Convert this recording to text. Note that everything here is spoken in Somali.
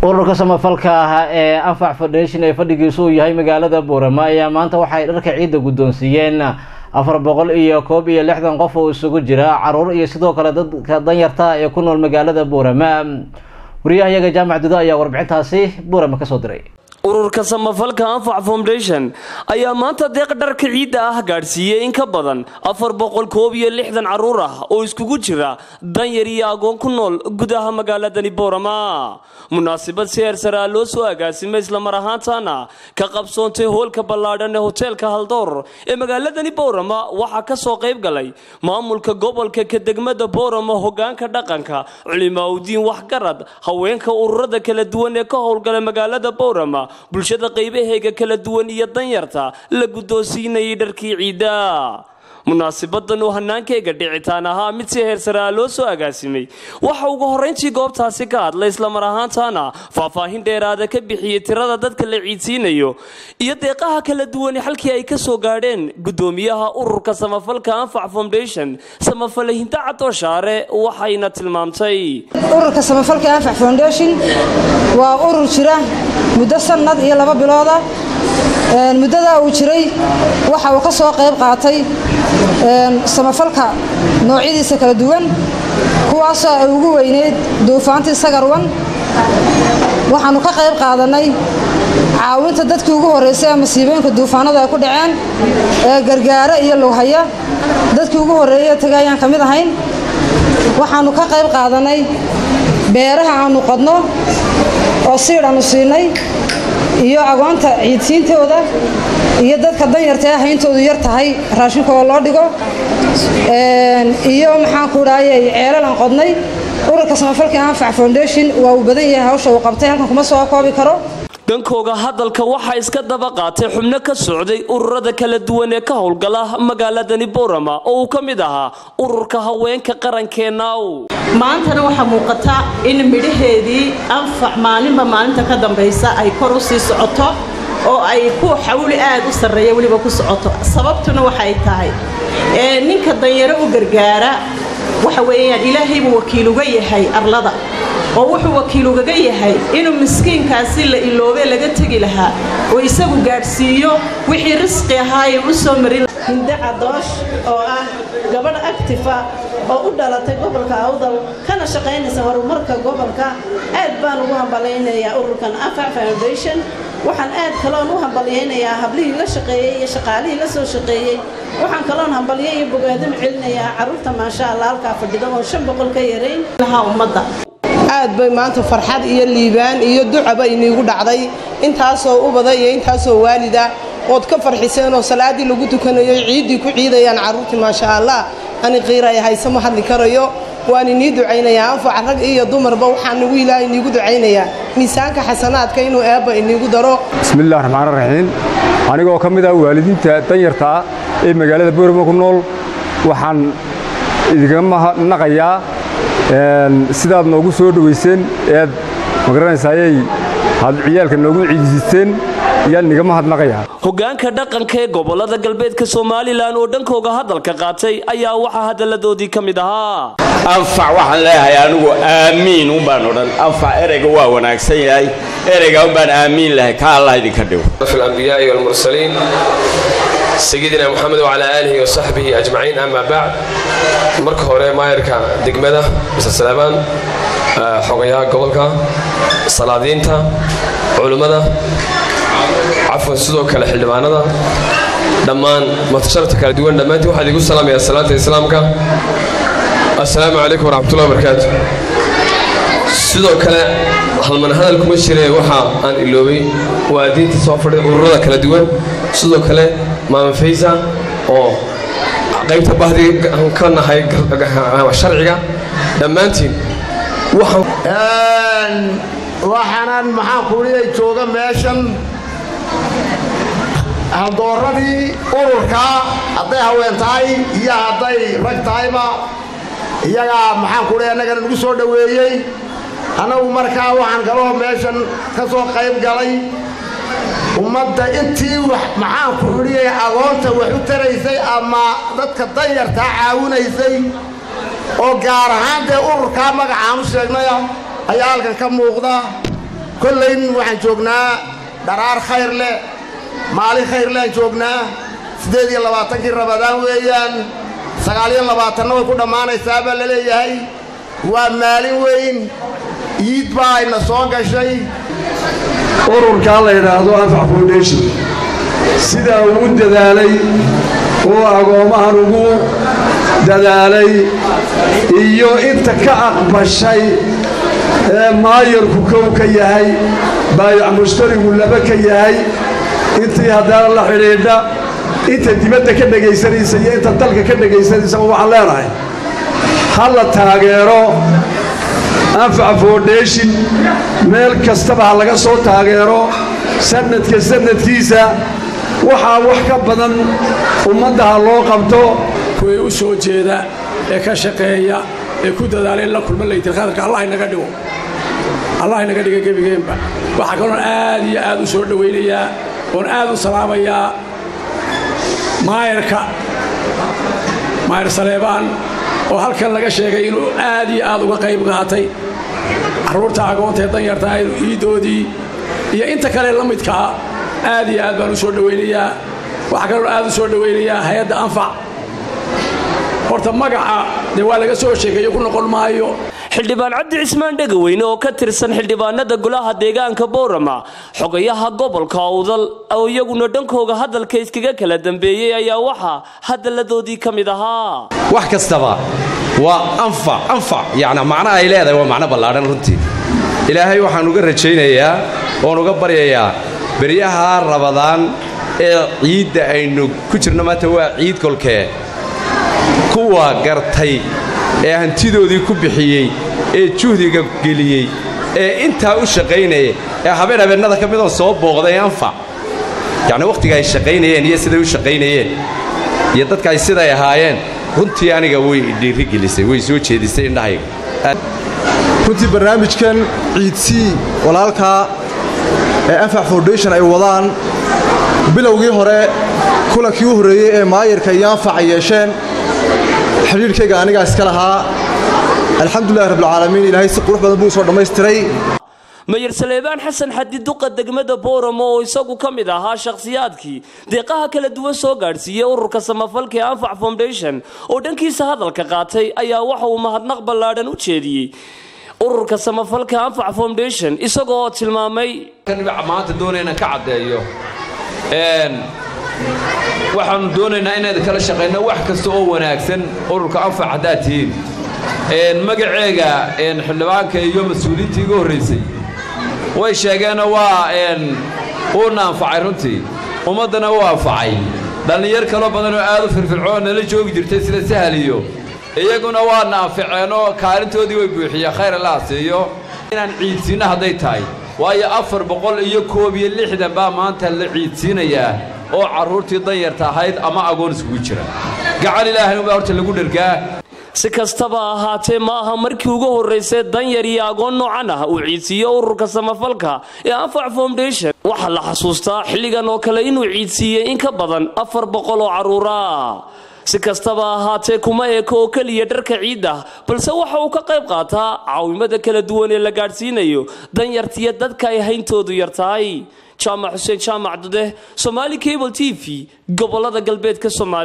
ururka samafalka ah ee anfac foundation ee fadhigiisu uu yahay magaalada boorama ayaa maanta waxay dharka ciidda guddoonsiiyeen afar boqol iyo koob iyo lixdan qof oo isugu jira caruur iyo sidoo kale dadka danyarta ee ku nool magaalada boorama wariyahayaga jaamac dudo ayaa warbixintaasi boorama kasoo diray ururka samafalka anfac foundation ayaa maanta deeq dharka ciidda ah gaadhsiiyey in ka badan afar boqol koob iyo lixdan caruur ah oo iskugu jira danyar iyo agoon ku nool gudaha magaaladani boorama munaasabad si heersaraa loo soo agaasimay islamar ahaantaana ka qabsoontay hoolka ballaadhan ee hoteelka haldoor ee magaaladani boorama waxaa ka soo qayb galay maamulka gobolka ka degmada boorama hogaanka dhaqanka culimaaudiin waxgarad haweenka ururada kala duwan ee ka howlgala magaalada boorama bulshada qaybaheega kala duwan iyo danyarta la guddoonsiinayay dharkii ciidda munaasibadan uu hannaankeyga dhicitaan ahaa mid si heersaraa loo soo agaasimay waxa ugu horrayntii goobtaasi ka hadlay islamar ahaantaana faahfaahin dheeraada ka bixiyey tirada dadka la ciidsiinayo iyo deeqaha kala duwan halkii ay ka soo gaadheen guddoomiyaha ururka samafalka anfac foundation samafale hinda cadooshaare waxayna tilmaamtay ururka samafalka anfac foundation waa urur jira muddo sannad iyo laba bilooda muddadaa uu jiray waxa uu ka soo qayb qaatay samafalka noocyadiisa kala duwan kuwaasoo ay ugu weyneyd duufaantii sagarwan waxaannu ka qayb qaadannay caawinta dadkii ugu horraysay ee masiibooyinka duufaanadu ay ku dhaceen ee gargaare iyo lowhaya dadkii ugu horreeyey taga ayaan ka mid ahayn waxaannu ka qayb qaadannay beeraha aannu qodno oo siidh aannu siinay iyo agoonta ciidsiintooda iyo dadka danyarta ee hayntoodu yar tahay raashinka oo loo dhigo iyo maxaanku dhahayay ceelalaan qodnay ururka samafalka anfac foundation waa uu badan yahay hawsha uu qabtay halkan kuma soo koobi karo dhankooga hadalka waxaa iska daba qaatay xubno ka socday ururada kala duwan ee ka howlgala magaaladani boorama oo uu ka mid ahaa ururka haweenka qarankeenaaw maantana waxaa muuqata in midhaheedii anfac maalinba maalinta ka dambaysa ay kor u sii socoto oo ay ku xawli aad u sarreeya weliba ku socoto sababtuna waxay tahay ninka danyaro u gargaara waxa weeyaan ilaahay buu wakiil uga yahay arlada oo wuxuu wakiil ugaga yahay inuu miskiinkaasi la iloobee laga tegi lahaa oo isagu gaadhsiiyo wixii risqi ahaaye u soo marin hinde cadoosh oo ah gabadh actifa oo u dhalatay gobolka awdal kana shaqaynaysa horumarka gobolka aad baan ugu hambalaynayaa ururkan anfac foundation waxaan aad kaloon u hambalyaynayaa hablihii la shaqeeyey iyo shaqaalihii la soo shaqeeyey waxaan kaloon hambalyo iyo bogaadin celinayaa carruurta maasha allah halkaa fadhida oo shan boqol ka yarayn lahaa ummadda aad bay maanta farxad iyo liibaan iyo ducaba iniigu dhacday intaasoo ubada iyo intaasoo waalida ood ka farxiseen oo salaaddii lagu tukanayo ciiddii ku ciidayaan carruurtii maasha allah ani qiiraya hayse ma hadli karayo waan inii ducaynayaa anfaca rag iyo dumarba waxaan nagu ilaahay iniigu ducaynayaa miisaanka xasanaadka inuu eebba iniigu daro bismillahi raxmaan raxiim anigoo ka mid ah waalidiinta danyarta ah ee magaalada boorama ku nool waxaan idinkaga mahadnaqayaa sidaad noogu soo dhowayseen ead magaranaysaayey had ciyaalka noogu ciidisiisteen ayaan niga mahadnaqayaa hogaanka dhaqanka ee gobolada galbeedka somalilan oo dhankooga hadalka qaatay ayaa waxaa hadalladoodii ka mid ahaa anfac waxaan leeyahay anigu aamiin unbaan odhan anfac ereyga waa wanaagsan yahay ereyga unbaan aamiin lahay ka allah idinka dhigo في الأنبياء والمرسلين سيدنا محمد وعلى آله وصحبه أجمعين أما بعد marka hore maayarka degmada mr salaamaan xogayaha gobolka salaadiinta culummada cafwan sidoo kale xildhibaanada dhammaan matasharafta kala duwan dhammaantiin waxaad igu salaamayaa salaanta islaamka assalaamu calaykum waraxmatullahi wabarakaatu sidoo kale halman hadal kuma jire waxa aan iloobay waa diinta soo fadhida ururada kala duwan sidoo kale maama faysa oo qaybta bahdi ka nahay sharciga dhammaantiin waxaanan maxaan kuuliyay jooga meeshan haldooradii ururka hadday haween tahay iyo hadday rag tahayba iyagaa maxaan kuuliya annagana nagu soo dhoweeyey annagu markaa waxaan kaloo meeshan ka soo qayb galay ummadda intii maxaan ku xidhiyay agoonta wax u taraysay ama dadka danyartaa caawinaysay oo gaar ahaan dee ururkaa magacaan u sheegnaya ayaa halkan ka muuqda kollayn waxaan joognaa dharaar khayr leh maalin khayr leaan joognaa siddeed iyo labaatankii rabadaan weeyaan sagaaliyo labaatanna way ku dhammaanaysaa baa la leeyahay waa maalin weyn iid baa ayna soo gashay ururkaa la yidhaahdo anfac foundation sidaa uu u dadaalay oo agoommahan ugu dadaalay iyo inta ka aqbashay ee maayarku kow ka yahay baayac mushtarigu laba ka yahay intii haddana la xidhiidha inta dibadda ka dhegaysanaysa iyo inta dalka ka dhegaysanaysaba waxaan leenahay ha la taageero anfac foundation meel kastaba ha laga soo taageero sannadka sannadkiisa waxaa wax ka badan ummadda ha loo qabto kuwii u soo jeeda ee ka shaqeeya ee ku dadaala in la kulma laytirkhadarka allah inaga dhigo allah inaga dhiga gebigeenba waxaa kaloon aad iyo aad u soo dhowaynayaa oon aad u salaamayaa maayarka maayar saleebaan oo halkan laga sheegay inuu aad iyo aad uga qayb qaatay carruurta agoontaee danyartaa iidoodii iyo inta kale la midkaa aad iyo aad baan u soo dhowaynayaa waxaa kaloon aad u soo dhowaynayaa hay-adda anfac horta magaca dee waa laga soo sheekeeyo ku noqon maayo xildhibaan cabdi cismaan dhegaweyne oo ka tirsan xildhibaanada golaha deegaanka boorama xogayaha gobolka awdal oo iyaguna dhankooga hadalka iskaga kala dambeeyey ayaa waxaa hadalladoodii ka mid ahaa wax kastaba waa anfac anfac yacni macno ay leedahay waa macno ballaadhan runtii ilaahay waxaan uga rajaynayaa oon uga baryayaa beryaha rabadaan ee ciidda aynu ku jirno maanta waa ciid kolkee kuwa gartay ee hantidoodii ku bixiyey ee juhdiga geliyey ee intaa u shaqaynaya ee habeen habeennada ka midoo soo booqday anfac yacni wakhtiga ay shaqaynayeen iyo siday u shaqaynayeen iyo dadka ay siday ahaayeen runtii aniga way dhiirigelisay way soo jeedisay indhahayga runtii barnaamijkan ciidsii walaalkaa ee anfac foundation ay wadaan bilowgii hore kulankii u horreeyey ee maayarka iyo anfac ay yeesheen xidhiidhkayga anigaa iska lahaa alxamdulilahi rabbilcaalamiin ilaahay si qurux badan buu soo dhammaystiray mayer saleebaan xasan xadi duqa degmada booramo oo isagu ka mid ahaa shakhsiyaadkii deeqaha kala duwan soo gaadhsiiyey ururka samafalka ee anfac foundation oo dhankiisa hadalka qaatay ayaa waxa uu mahadnaq ballaadhan u jeediyey ururka samafalka anfac foundation isagoo tilmaamay maanta doonayna ka caddeeyo waxaannu doonaynaa inayd kala shaqayno wax kasta oo wanaagsan ururka anfac haddaad tihiin magaceega xildhibaanka iyo mas-uuliyiintii iga horraysay way sheegeenoo waa uuna anfacay runtii ummaddana uu anfacay dhallinyar kaloo badanoo aad u firfircoon nala joogi jirtay sida sahal iyo iyaguna waana anficeenoo kaalintoodii way buuxiyeen khayr allaha siiyo inaan ciidsiinno hadday tahay waayo afar boqol iyo koob iyo lixdan baa maanta la ciidsiinayaa oo carruurtii danyarta ahayd ama agoon iskugu jira gacan ilaahay unbaa horta lagu dhergaa si kastaba ahaatee ma aha markii ugu horraysay danyar iyo agoon noocan ah uu ciidsiiyo ururka samafalka ee anfac foundation waxaa la xasuustaa xilligan oo kale inuu ciidsiiyey in ka badan afar boqol oo carruura si kastaba ahaatee kuma eeko oo keliya dharka ciidda balse waxa uu ka qayb qaataa caawimada kala duwan ee la gaadhsiinayo danyartiyo dadka ay hayntoodu yartahay jaamac xuseen jaamac dude somaali cable t v gobolada galbeedka soomaaliya